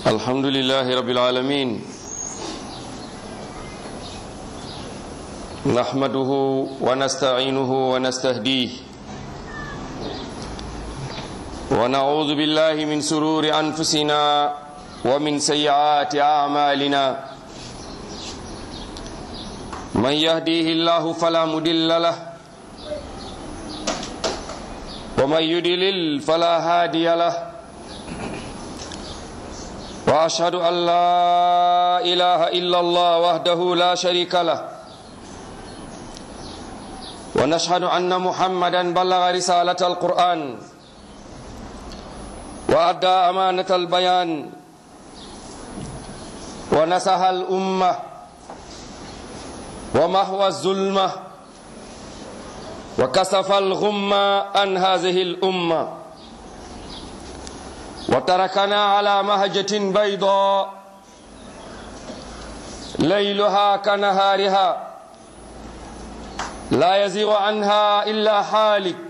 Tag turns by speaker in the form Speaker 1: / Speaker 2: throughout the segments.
Speaker 1: الحمد لله رب العالمين نحمده ونستعينه ونستهديه ونعوذ بالله من سرور أنفسنا ومن سيئات أعمالنا من يهديه الله فلا مدل له ومن يدلل فلا هادي له واشهد ان لا اله الا الله وحده لا شريك له ونشهد ان محمدا بلغ رساله القران وادى امانه البيان ونصح الامه ومحو الظلمه وكسف الغمه عن هذه الامه وتركنا على مهجة بيضاء ليلها كنهارها لا يزيغ عنها إلا حالك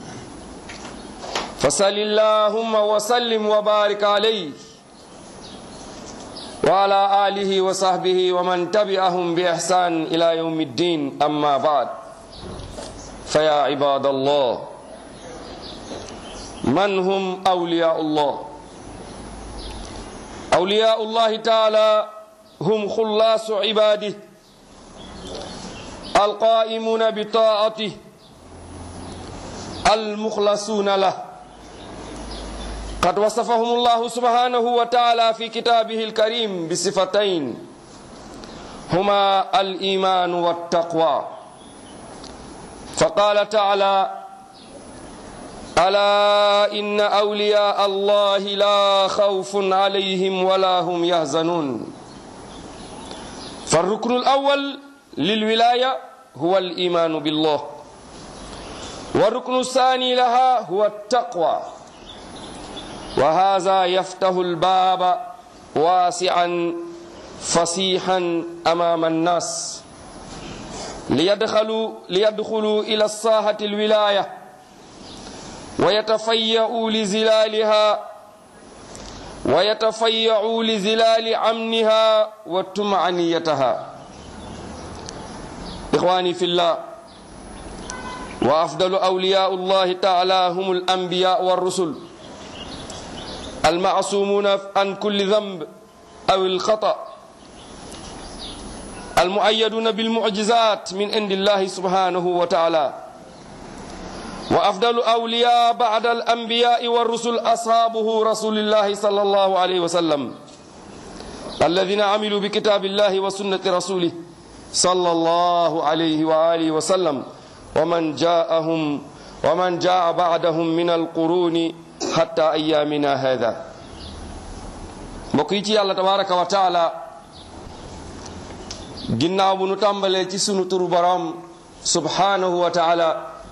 Speaker 1: فصل اللهم وسلم وبارك عليه وعلى آله وصحبه ومن تبعهم بإحسان إلى يوم الدين أما بعد فيا عباد الله من هم أولياء الله أولياء الله تعالى هم خلاص عباده القائمون بطاعته المخلصون له قد وصفهم الله سبحانه وتعالى في كتابه الكريم بصفتين هما الإيمان والتقوى فقال تعالى ألا إن أولياء الله لا خوف عليهم ولا هم يحزنون فالركن الأول للولاية هو الإيمان بالله والركن الثاني لها هو التقوى وهذا يفتح الباب واسعا فصيحا أمام الناس ليدخلوا, ليدخلوا إلى الساحة الولاية ويتفيأوا لزلالها ويتفيأوا لزلال أمنها وطمأنيتها إخواني في الله وأفضل أولياء الله تعالى هم الأنبياء والرسل المعصومون عن كل ذنب أو الخطأ المؤيدون بالمعجزات من عند الله سبحانه وتعالى وأفضل أولياء بعد الأنبياء والرسل أصحابه رسول الله صلى الله عليه وسلم الذين عملوا بكتاب الله وسنة رسوله صلى الله عليه وآله وسلم ومن جاءهم ومن جاء بعدهم من القرون حتى أيامنا هذا مكيتي الله تبارك وتعالى ginnaaw bu nu tàmbalee ci sunu turu borom subhanahu wa taala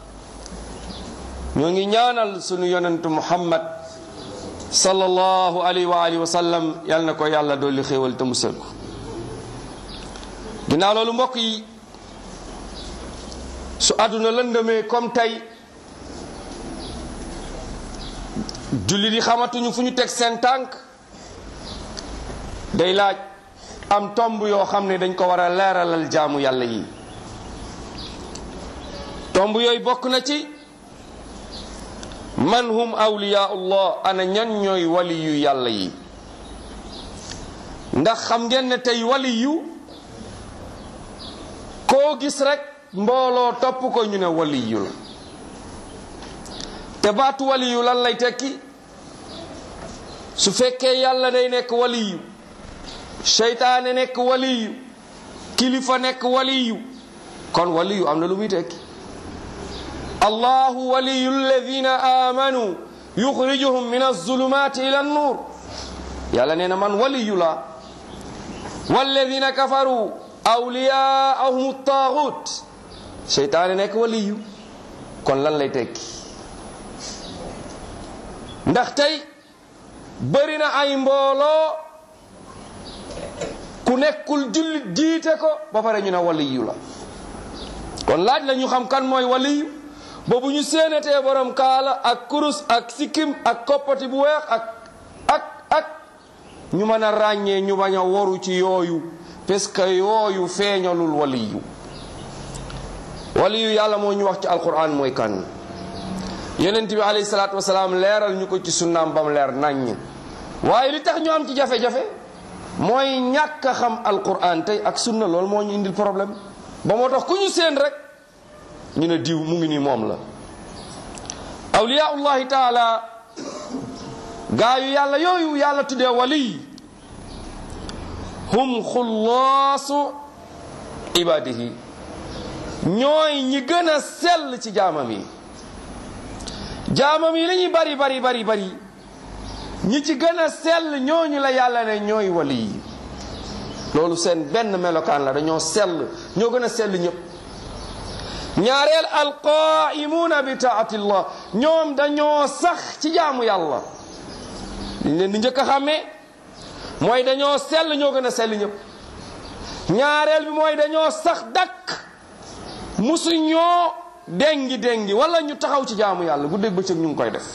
Speaker 1: ñoo ngi ñaanal sunu yonentu muhammad sallallahu alayhi wa alihi wa sallam yal na ko yàlla dolli xéewal te musal ko ginnaaw loolu mbokk yi su àdduna lëndëmee comme tey julli di xamatuñu fu ñu teg seen tànk day laaj am tomb yoo xam ne dañ ko war a leeralal jaamu yàlla yi tomb yooyu bokk na ci man hum awliyaullah ana ñan ñooy waliyu yàlla yi ndax xam ngeen ne tey waliyu koo gis rek mbooloo topp ko ñu ne waliyu la te baatu waliyu lan lay tekki su fekkee yàlla day nekk waliyu seytaane nekk waliyu kilifa nekk waliyu kon waliyu am na lu muy tekki allahu waliyu alladina amanu yuxrijuhum min alzulumati ila annur yàlla nee na man waliyu la walladina kafaru awliyaahum taaxut seytaane nekk waliyu kon lan lay tekki ndax tey bëri na ay mbooloo ku nekkul jullit jiite ko ba pare ñu ne waliyu la kon laaj la ñu xam kan mooy waliyu ba bu ñu séenatee borom kaala ak kurus ak sikkim ak koppati bu weex ak ak ak ñu mën a ràññee ñu bañ a waru ci yooyu parce que yooyu feeñalul waliyu waliyu yàlla moo ñu wax ci alquran mooy kan yonent bi alayhi salaatu wasalaam leeral ñu ko ci sunnaam bam leer naññ waaye li tax ñu am ci jafe-jafe mooy ñàkk a xam alquran tey ak sunna loolu moo ñu indil problème ba moo tax ku ñu seen rek ñu ne diw mu ngi nii moom la awliyaullahi taala gaa yu yàlla yooyu yàlla tuddee waliy hum xullaasu ibadihi ñooy ñi gën a sell ci jaamam yi jaamam yi la ñuy bari bari bari bari ñi ci gën a sell ñooñu la yàlla ne ñooy waliy loolu seen benn melokaan la dañoo sell ñoo gën a sell ñëpp ñaareel alqaimuuna bi taatillah ñoom dañoo sax ci jaamu yàlla liñ leen di njëkk a xàmmee mooy dañoo sell ñoo gën a sell ñëpp ñaareel bi mooy dañoo sax dakk musu ñoo dengi dengi wala ñu taxaw ci jaamu yàlla guddeeg bëccëg ñu ngi koy def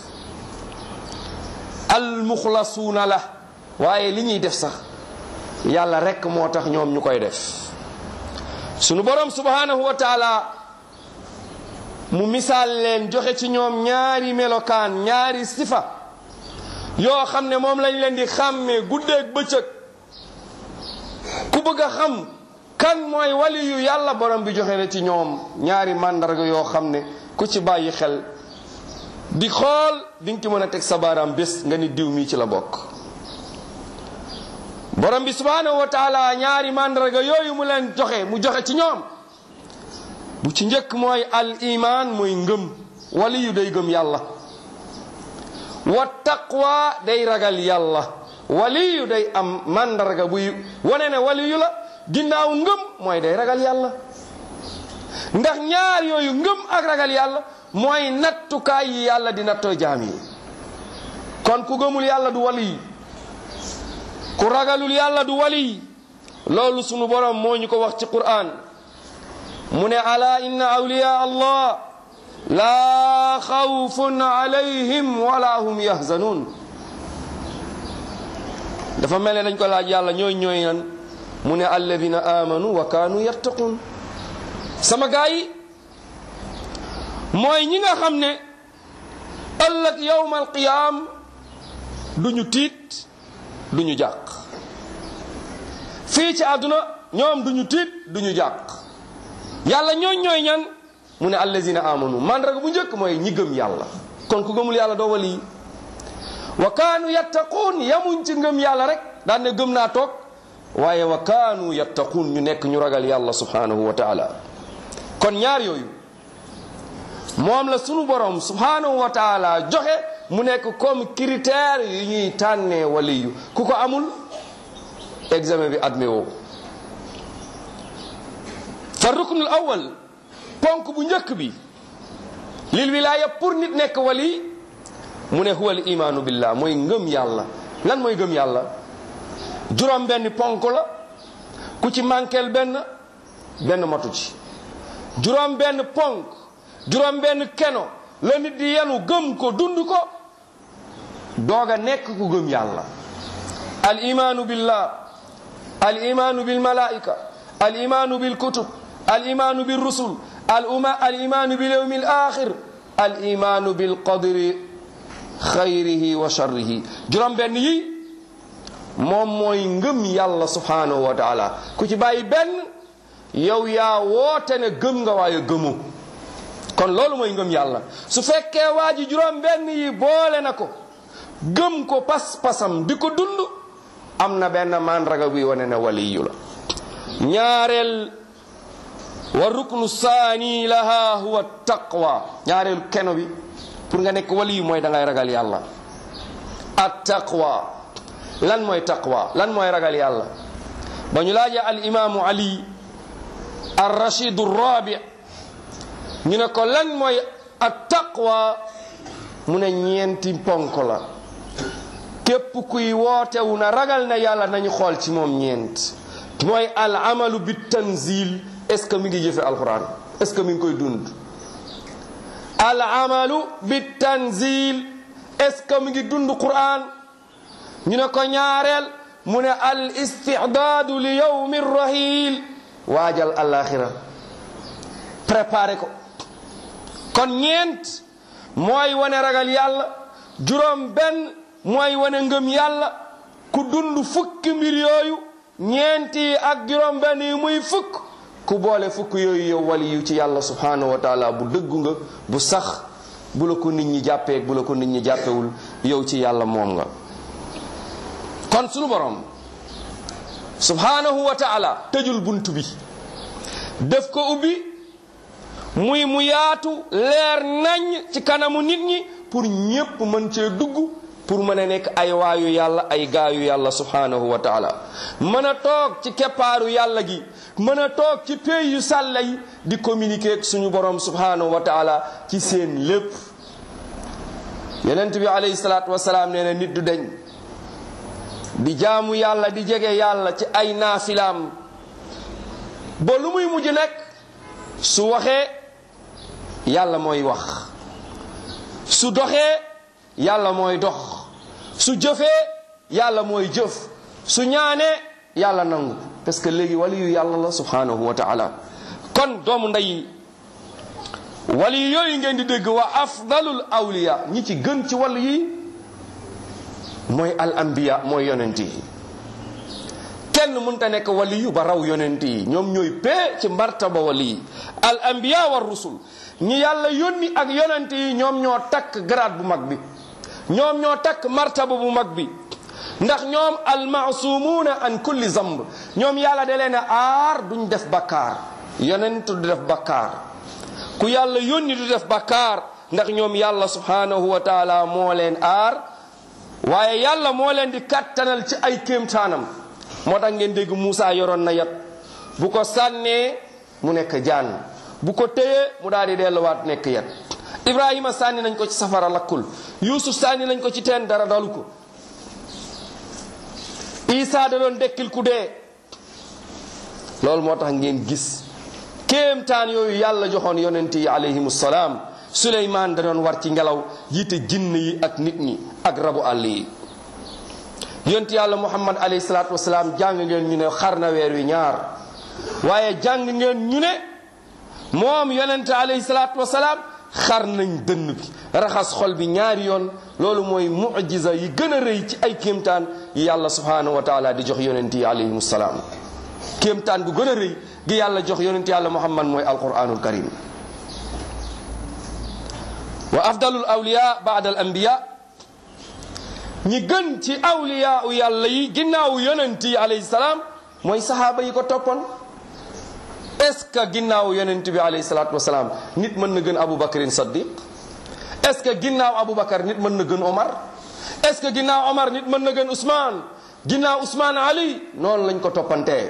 Speaker 1: almuxlasuuna la waaye li ñuy def sax yàlla rekk moo tax ñoom ñu koy def sunu borom subhanahu wa taala mu misaal leen joxe ci ñoom ñaari melokaan ñaari sifa yoo xam ne moom lañ leen di xàmmee guddeeg bëccëg ku bëgg a xam kan mooy wali yu yàlla borom bi joxe na ci ñoom ñaari màndarga yoo xam ne ku ci bàyyi xel di xool di nga ci mën a teg sa baaraam bés nga ni diw mii ci la bokk borom bi subhanahu wa taala ñaari màndarga yooyu mu leen joxe mu joxe ci ñoom bu ci njëkk mooy al iman mooy ngëm wali yu day gëm yàlla wa taqwa day ragal yàlla wali yu day am màndarga buy wane ne wali yu la ginnaaw ngëm mooy day ragal yàlla ndax ñaar yooyu ngëm ak ragal yàlla mooy nattukaay yi yàlla di nattoo jaam yi kon ku gëmul yàlla du wali ku ragalul yàlla du wali loolu sunu borom moo ñu ko wax ci qur'an mu ne ala inna awliya allah laa xawfun alayhim wala hum yahzanun dafa mel ne dañ ko laaj yàlla ñooy ñooy nan mu ne alladina amanu wa kaanu yattaqun sama gaa yi mooy ñi nga xam ne ëllëg yowma alqiyaam duñu tiit duñu jàq fii ci àdduna ñoom duñu tiit duñu jàq yàlla ñooñ ñooy ñan mu ne allazina amanu mandarga bu njëkk mooy ñi gëm yàlla kon ku gëmul yàlla doo wali wa kaanu yattaquun yamuñ ci ngëm yàlla rek daan ne gëm naa toog waaye wa kaanu yattaquun ñu nekk ñu ragal yàlla subhanahu wa taala kon ñaar yooyu moom la sunu borom subhanahu wa taala joxe mu nekk comme critère yu ñuy tànnee waliyu ku ko amul examen bi admis woo fa ruknul awal ponk bu njëkk bi lil wilaaya pour nit nekk wali mu ne huwal imaanu billah mooy ngëm yàlla lan mooy ngëm yàlla juróom benn ponk la ku ci manqueel benn benn matu ci juróom benn ponk juróom benn keno la nit di yenu gëm ko dund ko doog a nekk ku gëm yàlla al imaanu billah al imaanu bil malaika al imaanu bil kutub al imaanu bil rusul al uma al imaanu bil yawmi al axir al imaanu bil qadri xayrihi wa sharrihi juróom benn yi moom mooy ngëm yàlla subhanahu wa taala ku ci bàyyi benn yow yaa woote ne gëm nga waaye gëmu kon loolu mooy ngëm yàlla su fekkee waa ji juróom benn yi boole na ko gëm ko pas-pasam di ko dund am na benn mandraga buy wane ne waliyu la ñaareel wa ruknu saani laha huwa taqwa ñaareel keno bi pour nga nekk waliyu mooy da ngay ragal yàlla at taqwa lan mooy taqwa lan mooy ragal yàlla ba ñu laajee al imaamu ali ar rashidu rabi ñu ne ko lan mooy at taqwa mu ne ñeenti ponk la képp kuy wootewu na ragal na yàlla nañu xool ci moom ñeent mooy al amalu bi tanzil est ce que mi ngi jëfe alquran est ce que mi ngi koy dund al amalu bi tanzil est ce que mi ngi dund quran ñu ne ko ñaareel mu ne al istidaadu li yawmi rahil waajal alaxira préparé ko kon ñeent mooy wane ragal yàlla juróom benn mooy wane ngëm yàlla ku dund fukki mbir yooyu ñeenti ak juróom benn yi muy fukk ku boole fukk yooyu yow wali yu ci yàlla subhanahu wa taala bu dëggu nga bu sax bu la ko nit ñi jàppee bu la ko nit ñi jàppewul yow ci yàlla moom nga kon sunu borom subhanahu wa taala tëjul bunt bi def ko ubbi muy mu yaatu leer nañ ci kanamu nit ñi pour ñépp mën cee dugg pour mën a nekk ay waayu yàlla ay gaayu yàlla subhanahu wa taala mën a toog ci keppaaru yàlla gi mën a toog ci pays yu sàlla yi di communiquer ak suñu borom subhanahu wa taala ci seen lépp yonent bi alayhi salaatu wasalaam nee na nit du deñ di jaamu yàlla di jege yàlla ci ay naafilaam ba lu muy mujj nekk su waxee yàlla mooy wax su doxee yàlla mooy dox su jëfee yàlla mooy jëf su ñaanee yàlla nangu parce que léegi waliyu yàlla la subhanahu wa taala kon doomu ndey wali yooyu ngeen di dégg wa afdalul awliya ñi ci gën ci wàll yi mooy al anbiya mooy yonent yi kenn mënta nekk wali yu ba raw yonent yi ñoom ñooy pee ci martaba wali yi al anbiya war rusul ñi yàlla yónni ak yonent yi ñoom ñoo takk grade bu mag bi ñoom ñoo takk martaba bu mag bi ndax ñoom almaasumuuna an kulli zamb ñoom yàlla da leen a aar duñ def bakkaar yonent du def bakkaar ku yàlla yónni du def bakkaar ndax ñoom yàlla subhanahu wa taala moo leen aar waaye yàlla moo leen di kattanal ci ay kéemtaanam moo tax ngeen dégg Moussa yoroon na yat bu ko sànnee mu nekk jaan bu ko téyee mu daal di delluwaat nekk yat Ibrahima sànni nañ ko ci safara lakkul Yuusuf sànni nañ ko ci teen dara dalu ko Isa da doon dekkil ku dee loolu moo tax ngeen gis kéemtaan yooyu yàlla joxoon yonent yi alayhimu salaam Suleymaan da doon war ci ngelaw jiite jinn yi ak nit ñi ak rabu àll yi yonent yàlla Muhammad alayhi salaatu wasalaam jàng ngeen ñu ne xar na weer wi ñaar waaye jàng ngeen ñu ne moom yonent alayhi salaatu wasalaam xar nañ dënn bi raxas xol bi ñaari yoon loolu mooy mujiza yi gën a rëy ci ay kéemtaan yi yàlla subhanahu wa taala di jox yonent yi alayhim salaam kéemtaan gu gën a rëy gi yàlla jox yonent yàlla muhammad mooy alquranul karim wa afdalul awliya baada al anbiya ñi gën ci awliya u yàlla yi ginnaaw yonent yi alayhi salaam mooy sahaaba yi ko toppoon est-ce que ginnaaw yonent bi alayhi salaatu wasalaam nit mën na gën Abu Bakrin Saddiq est-ce que ginnaaw Abu Bakar nit mën na gën Omar est-ce que ginnaaw Omar nit mën na gën Ousmane ginnaaw Ousmane Ali noonu lañ ko toppantee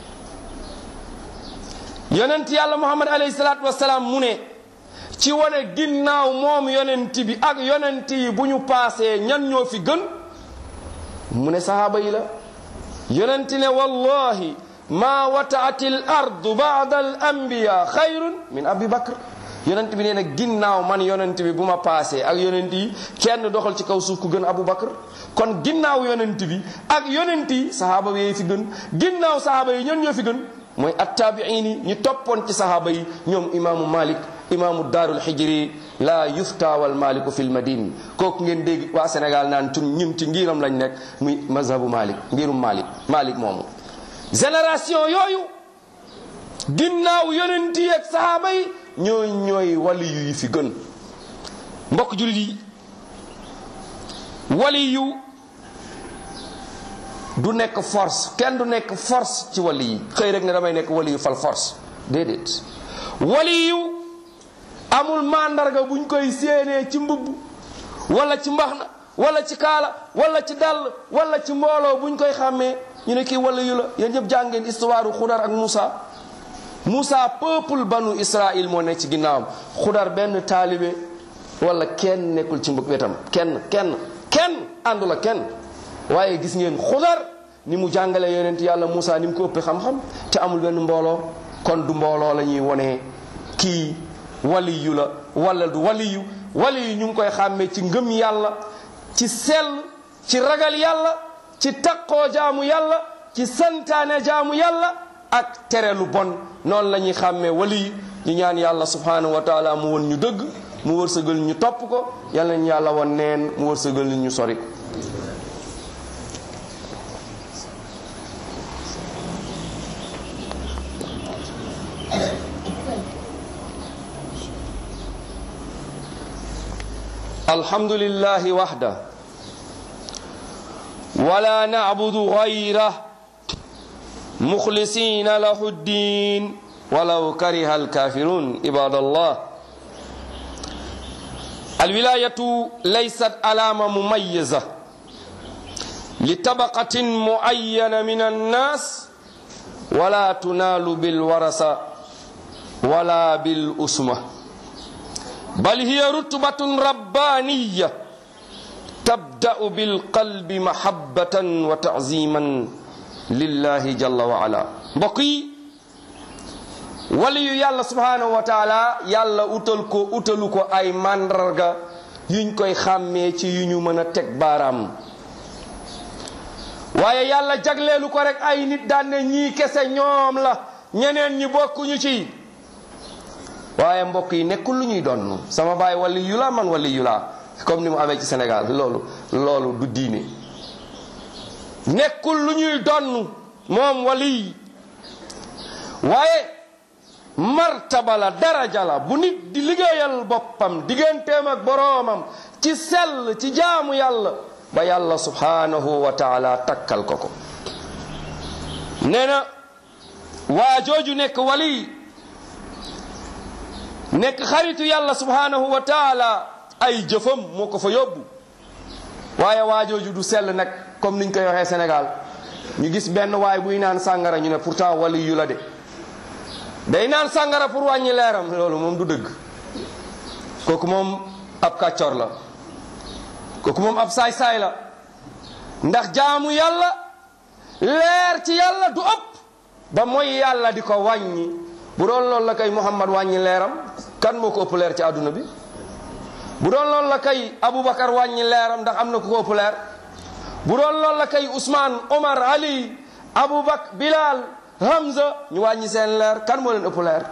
Speaker 1: yonent yàlla Muhammad alayhi salaatu wasalaam mu ne ci wane ginnaaw moom yonent bi ak yonent yi bu ñu paasee ñan ñoo fi gën mu ne sahaaba yi la yonent ne wallahi ma wataati l ardu baada al anbiya xayrun min abi bakr yonent bi nee na ginnaaw man yonent bi bu ma paasee ak yonent yi kenn doxal ci kaw suuf ku gën abu bakr kon ginnaaw yonent bi ak yonent yi sahaaba yi fi gën ginnaaw sahaaba yi ñan ñoo fi gën mooy attaabiin yi ñu toppoon ci sahaaba yi ñoom imaamu malik imaamu daarul xijri la yufta wal maliku fil madine kooku ngeen dégg waa sénégal naan tun ñun ci ngiram lañ nekk muy mazhabu malik ngirum malik malik moomu génération yooyu ginnaaw yonent yi ak sahaaba yi ñooy ñooy wali yu yi fi gën mbokk jullit yi wali yu du nekk force kenn du nekk force ci wali yi xëy rek ne damay nekk wali yu fal force déedéet wali yu amul mandarga buñ koy séenee ci mbubb wala ci mbaxna wala ci kaala wala ci dàll wala ci mbooloo buñ koy xàmmee ñu ne kii wala yu la yéen ñëpp jàngeen histoire xudar ak Moussa Moussa peuple banu Israël moo nekk ci ginnaawam xudar benn taalibe wala kenn nekkul ci mbëg wetam kenn kenn kenn àndu la kenn waaye gis ngeen xudar ni mu jàngale yonent yàlla Moussa ni mu ko ëppee xam-xam te amul benn mbooloo kon du mbooloo la ñuy wone kii waliyu la wala du waliyu waliyu ñu ngi koy xàmmee ci ngëm yàlla ci sell ci ragal yàlla ci taqoo jaamu yàlla ci santaane jaamu yàlla ak tere lu bon noonu la ñuy xàmmee wali ñu ñaan yàlla subhanahu wa taala mu won ñu dëgg mu wërsëgal ñu topp ko yàlla ñu yàlla won neen mu wërsëgal ñu sori ko الحمد لله وحده ولا نعبد غيره مخلصين له الدين ولو كره الكافرون عباد الله الولاية ليست علامة مميزة لطبقة معينة من الناس ولا تنال بالورثة ولا بالأسمة بل هي رتبة ربانية تبدأ بالقلب محبة وتعظيما لله جل وعلا بقي waliyu yàlla subhanahu wa taala yàlla utal ko utalu ko ay màndarga yuñ koy xàmmee ci yu ñu mën a teg baaraam waaye yàlla jagleelu ko rek ay nit daan ne ñii kese ñoom la ñeneen ñi bokkuñu ci waaye mbokk yi nekkul lu ñuy donn sama baay wali yu la man wali yu la comme ni mu amee ci Sénégal loolu loolu du diine nekkul lu ñuy donn moom wali waaye martaba la daraja la bu nit di liggéeyal boppam digganteem ak boroomam ci sell ci jaamu yàlla ba yàlla subhanahu wa taala takkal ko ko nee na waa jooju nekk wali nekk xaritu yàlla subhanahu wa taala ay jëfam moo ko fa yóbbu waaye waa jooju du sell nag comme niñ koy waxee Sénégal ñu gis benn waay buy naan sàngara ñu ne pourtant wali yu la de day naan sàngara pour wàññi leeram loolu moom du dëgg kooku moom ab kàccor la kooku moom ab saay-saay la ndax jaamu yàlla leer ci yàlla du ëpp ba mooy yàlla di ko wàññi bu doon loolu la kay Muhammad wàññi leeram kan moo ko ëpp leer ci àdduna bi bu doon loolu la kay Aboubacar wàññi leeram ndax am na ku ko ëpp leer bu doon loolu la kay Ousmane Omar Ali Aboubacar Bilal Hamza ñu wàññi seen leer kan moo leen ëpp leer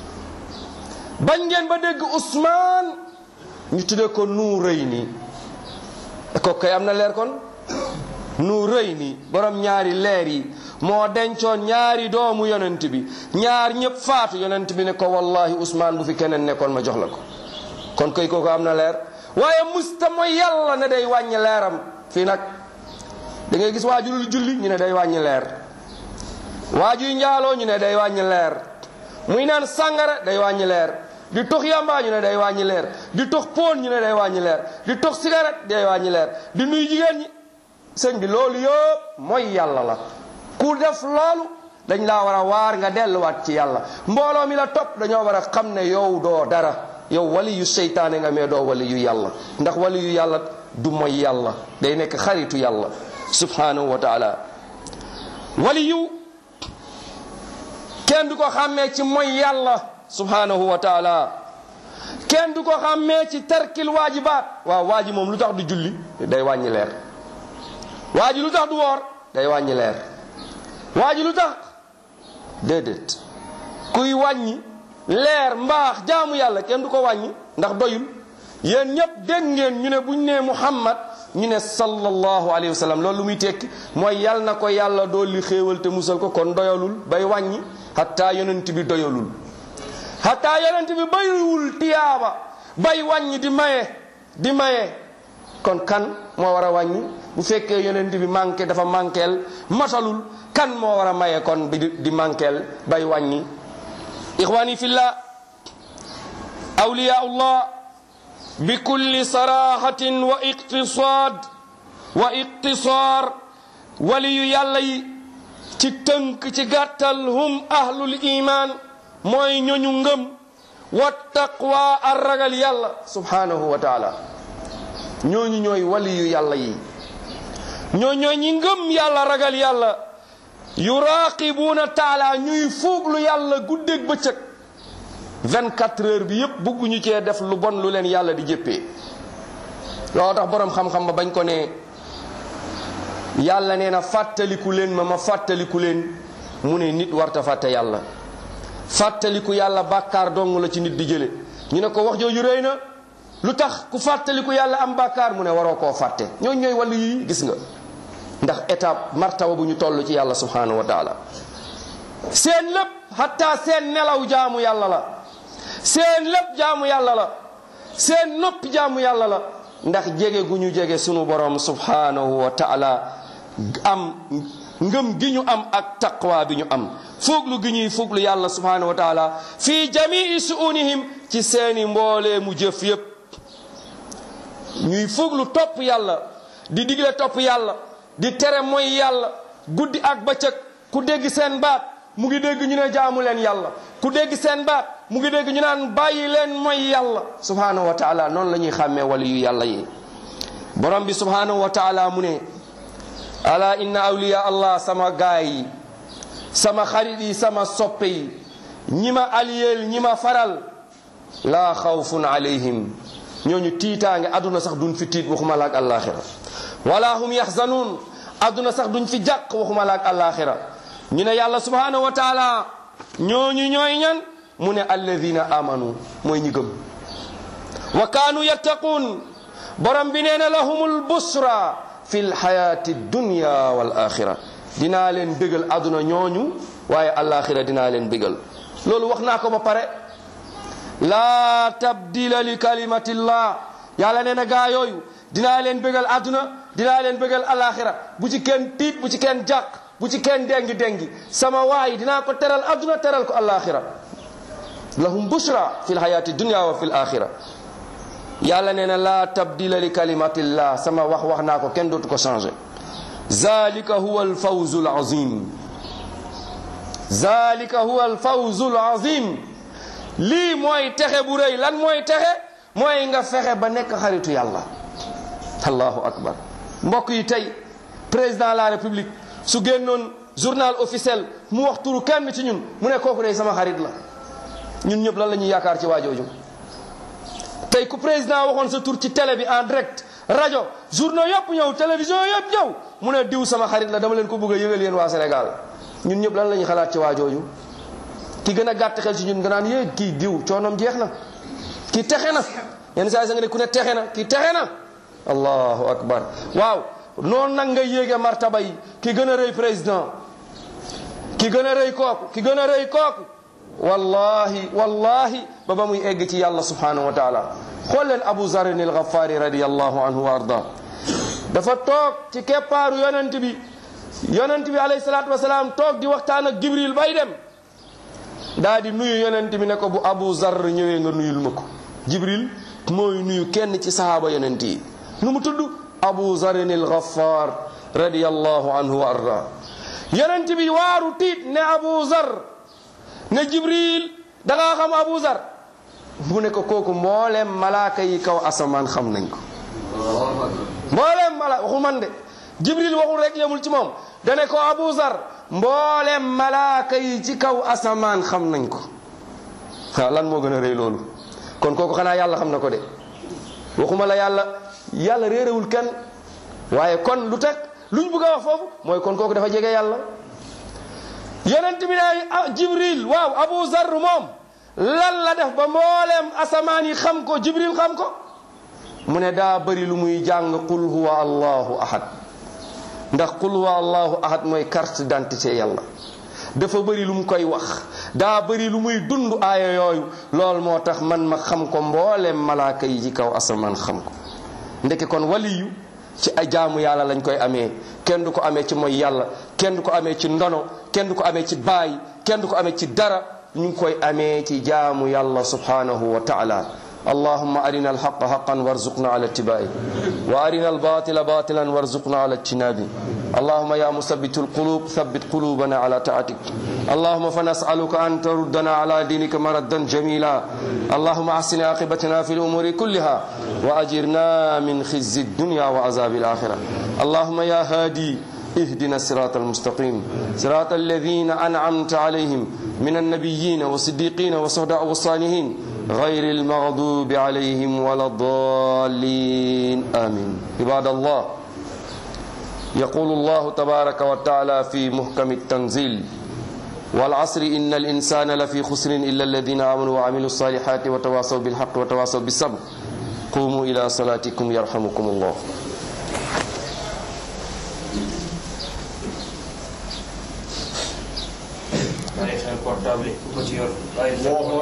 Speaker 1: bañ ngeen ba dégg Ousmane ñu tuddee ko nuu rëy nii ko kay am na leer kon nuu rëy nii borom ñaari leer yi moo dencoon ñaari doomu yonent bi ñaar ñëpp faatu yonent bi ne ko wallahi Ousmane bu fi keneen nekkoon ma jox la ko kon koy kooku am na leer waaye musta mooy yàlla ne day wàññi leeram fii nag da ngay gis waajurul julli ñu ne day wàññi leer waajuy njaaloo ñu ne day wàññi leer muy naan sàngara day wàññi leer di tux yamba ñu ne day wàññi leer di tux poon ñu ne day wàññi leer di tux cigarette day wàññi leer di nuy jigéen ñi sëñ bi loolu yëpp mooy yàlla la ku def loolu dañ laa war a waar nga delluwaat ci yàlla mbooloo mi la topp dañoo war a xam ne yow doo dara yow wali yu seytaane nga mais doo wali yu yàlla ndax wali yu yàlla du mooy yàlla day nekk xaritu yàlla subhanahu wa taala wali yu kenn du ko xàmmee ci mooy yàlla subhanahu wa taala kenn du ko xàmmee ci tarkil waajibaat waaw waa ji moom lu tax du julli day wàññi leer waa ji lu tax du woor day wàññi leer waa ji lu tax déedéet kuy wàññi leer mbaax jaamu yàlla kenn du ko wàññi ndax doyul yéen ñëpp dégg ngeen ñu ne buñ nee muhammad ñu ne sallallahu alayhi wa sallam loolu lu muy tekki mooy yal na ko yàlla dolli xéewal te musal ko kon doyalul bay wàññi hatta yonent bi doyalul hatta yonent bi bayiwul tiyaaba bay wàññi di maye di maye kon kan moo war a wàññi bu fekkee yonent bi manqué dafa manqueel matalul kan moo war a maye kon bi di manqueel bay wàññi ixwani fillah awliyaullah bi kulli sarahatin wa iqtisaad wa iqtisaar waliyu yàlla yi ci tënk ci gàttal hum ahlul iman mooy ñoñu ngëm wa taqwa ar ragal yàlla subhanahu wa taala ñooñu ñooy waliyu yàlla yi ñoo ñooy ñi ngëm yàlla ragal yàlla yuraqibuuna taala ñuy fuuglu yàlla guddeeg bëccëg 24 heures bi yépp bëgguñu cee def lu bon lu leen yàlla di jëppee loo tax boroom xam-xam ba bañ ko ne yàlla nee na fàttaliku leen ma ma fàttaliku leen mu ne nit warta fàtte yàlla fàttaliku yàlla bàkkaar dong la ci nit di jële ñu ne ko wax jooju rëy na lu tax ku fàttaliku yàlla am bàkkaar mu ne waroo koo fàtte ñooñ ñooy wàllu yi gis nga ndax étape martaba bu ñu toll ci yàlla subhanahu wa taala seen lépp hatta seen nelaw jaamu yàlla la seen lépp jaamu yàlla la seen noppi jaamu yàlla la ndax jege gu ñu jege sunu borom subhanahu wa taala am ngëm gi ñu am ak taqwa bi ñu am fuglu gi ñuy fuglu yàlla subhanahu wa taala fi jamii suunihim ci seeni mboolee mu jëf yépp ñuy fuglu topp yàlla di digle topp yàlla di tere mooy yàlla guddi ak bëccëg ku dégg seen baat mu ngi dégg ñu ne jaamu leen yàlla ku dégg seen baat mu ngi dégg ñu naan bàyyi leen mooy yàlla subhanahu wa taala noonu la ñuy xàmmee wali yu yàlla yi borom bi subhanahu wa taala mu ne ala inna awliya allah sama gaay yi sama xarit yi sama soppe yi ñi ma aliyeel ñi ma faral laa xawfun alayhim ñooñu tiitaange aduna sax duñ fi tiit waxuma la ak àllaaxira wala hum yaxzanuun aduna sax duñ fi jàq waxuma la ak àllaaxira ñu ne yàlla subhanahu wa taala ñooñu ñooy ñan mu ne alladina amanu mooy ñi gëm wa kaanu yattaquun borom bi nee na lahumul busra fi lxayaati dunya wal axira dinaa leen bégal aduna ñooñu waaye àllaaxira dinaa leen bégal loolu wax naa ko ba pare laa tabdila li kalimatillah yàlla nee na gaa yooyu dinaa leen bégal aduna dinaa leen bégal àllaaxira bu ci kenn tiit bu ci kenn jàq bu ci kenn dengi dengi sama waay dinaa ko teral aduna teral ko àllaaxira lahum bushra fi lxayaati dunya wa fi l axira yàlla nee na laa tabdila li kalimatillah sama wax wax naa ko kenn dootu ko changé zalika huwa alfawzu alazim zalika huwa alfawzu alazim lii mooy texe bu rëy lan mooy texe mooy nga fexe ba nekk xaritu yàlla allahu akbar mbokk yi tey président de la république su génnoon journal officiel mu wax turu kenn ci ñun mu ne kooku day sama xarit la ñun ñëpp lan la ñuy yaakaar ci waajooju tey ku président waxoon sa tur ci télé bi en direct rajo journaux yëpp ñëw télévision yëpp ñëw mu ne diw sama xarit la dama leen ko bëgg a yëgal yéen waa Sénégal ñun ñëpp lan la ñuy xalaat ci waajooju ki gën a gàtt xel ci ñun nga naan yéeg kii diw coonom jeex na kii texe na yenn saa yi sa nga ne ku ne texe na kii texe na allahu akbar waaw noonu nag nga yéege martaba yi ki gën a rëy président ki gën a rëy kooku ki gën a rëy kooku wallahi wallahi ba ba muy egg ci yàlla subhanahu wa taala xool leen abu zarin al ghaffari radiallahu anhu wa arda dafa toog ci keppaaru yonent bi yonent bi alayhi salatu wasalaam toog di waxtaan ak jibril bay dem daa di nuyu yonent bi ne ko bu abu zar ñëwee nga nuyul ma ko jibril mooy nuyu kenn ci sahaaba yonent yi nu mu tudd abu zarin al ghaffar radiallahu anhu wa arda yonent bi waaru tiit ne abu zar ne jibril da ngaa xam abu zar mu ne ko kooku mbooleem malaaka yi kaw asamaan xam nañ ko mbooleem mala waxu man de jibril waxul rek yemul ci moom dane ko abu zar mbooleem malaaka yi ci kaw asamaan xam nañ ko waaw lan moo gën a rëy loolu kon kooku xanaa yàlla xam na ko de waxuma la yàlla yàlla réerewul kenn waaye kon lu teg luñ bëgg a wax foofu mooy kon kooku dafa jege yàlla yonent bi ne jibril waaw abu zar moom lan la def ba mbooleem asamaan yi xam ko jibril xam ko mu ne daa bëri lu muy jàng qul huwa allahu ahad ndax qul huwa allahu ahad mooy carte d'identité yàlla dafa bëri lu mu koy wax daa bëri lu muy dund aaya yooyu loolu moo tax man ma xam ko mbooleem malaaka yi ci kaw asamaan xam ko ndeke kon waliyu ci ay jaamu yàlla lañ koy amee kenn du ko amee ci mooy yàlla kenn du ko amee ci ndono kenn du ko amee ci baay kenn du ko amee ci dara ñu ngi koy amee ci jaamu yàlla subhanahu wa taala اللهم أرنا الحق حقا وارزقنا على اتباعه وأرنا الباطل باطلا وارزقنا على اجتنابه اللهم يا مثبت القلوب ثبت قلوبنا على طاعتك اللهم فنسألك أن تردنا على دينك مردا جميلا اللهم أحسن عاقبتنا في الأمور كلها وأجرنا من خزي الدنيا وعذاب الآخرة اللهم يا هادي اهدنا الصراط المستقيم صراط الذين أنعمت عليهم من النبيين والصديقين والصهداء والصالحين غير المغضوب عليهم ولا الضالين آمين عباد الله يقول الله تبارك وتعالى في محكم التنزيل والعصر إن الإنسان لفي خسر إلا الذين آمنوا وعملوا الصالحات وتواصوا بالحق وتواصوا بالصبر قوموا إلى صلاتكم يرحمكم الله
Speaker 2: bàyyi xel portable yi ku ko ci yor bàyyi xel